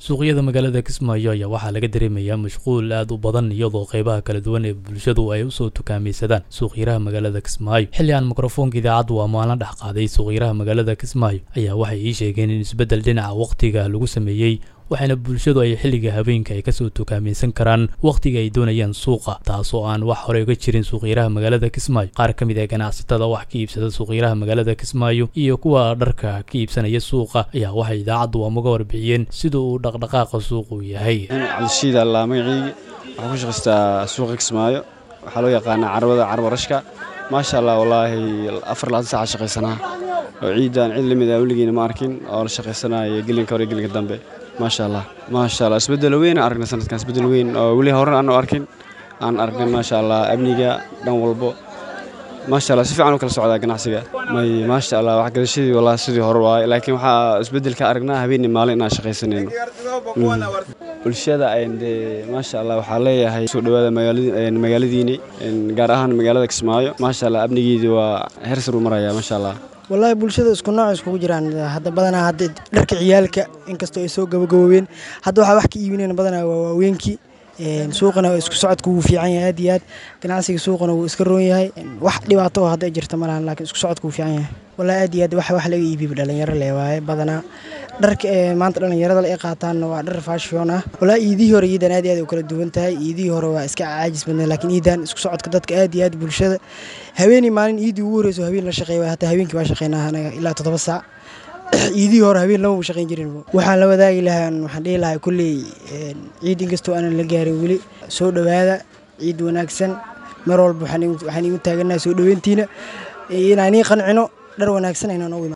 suuqyada magaalada kismaayo ayaa waxaa laga dareemayaa mashquul aad u badan iyadoo qeybaha kala duwan ee bulshadu ay usoo tukaamaysadaan suuqyaraha magaalada kismaayo xilli aan mikrofoonka idaacaddu waa maalin dhex qaaday suuqyaraha magaalada kismaayo ayaa waxay ii sheegeen in isbeddel dhinaca wakhtiga lagu sameeyey waxaana bulshadu ay xilliga habeenka ay kasoo tukaamaysan karaan wakhtiga ay doonayaan suuqa taasoo aan wax hore uga jirin suuqyaraha magaalada kismaayo qaar ka mid ah ganacsatada wax ka iibsada suuqyaraha magaalada kismaayo iyo kuwa dharka ka iibsanaya suuqa ayaa waxay idaacaddu amaga warbixiyeen sida uu dhaqdhaqaaqa suuqu yahay cabdishiid allaa magaciygi waxaan ku shaqaystaa suuqa kismaayo waxaa loo yaqaanaa carwada carwa rashka maasha allah wallaahi afar laatan saaca shaqaysanaa oo ciidan cid lamid ah weligiina ma arkin oo la shaqaysanaya gelinka hore gelinka dambe maasha allah maasha allah isbeddel weyn aan aragnay sanadkan isbeddel weyn oo weli horan aanu arkin aan aragnay maasha allah amniga dhan walbo maasha allah si fiican u kala socdaa ganacsiga may maasha allah wax gadashadii wallahi sidii hore waaye laakiin waxaa isbeddelka aragnaa habeenii maalin inaan shaqaysanayno bulshada dee maasha allah waxaa leeyahay soo dhowaada magaaladiini gaar ahaan magaalada kismaayo maasha allah amnigeedii waa heer sar u maraya maasha allah wallaahi bulshada isku nooc iskugu jiraan hadda badanaa hadda dharka ciyaalka inkastoo ay soo gabagaboobeen hadda waxaa wax ka iibinayn badanaa waa waaweenkii suuqana isku socodka wuu fiican yahay aad iyo aad ganacsiga suuqana wuu iska roon yahay wax dhibaato oo hadda jirta ma lahan laakiin isku socodka wuu fiican yahay wallahi aad iyo aad wax wax laga iibiba dhalinyaro le waaye badanaa dharka maanta dhalinyarada ay qaataanna waa dhar fashion ah wallahi iidihii hore iidan aad iyo aad u kala duwan tahay iidihii hore waa iska caajis badnay laakiin iidan isku socodka dadka aad iyo aad bulshada habeenii maalin iidii ugu horeyso habeen la shaqeeya hataa habeenkii baa shaqeynaa anaga ilaa toddoba saac ciidihii hore habeen lama shaqeyn jirin waxaan la wadaagi lahaa waxaan dhihi lahaa kulley ciid inkastoo aanan la gaarin weli soo dhowaada ciid wanaagsan mar walba waxaan igu taaganahay soo dhoweyntiina inaan ii qancino dhar wanaagsan aynaan ugu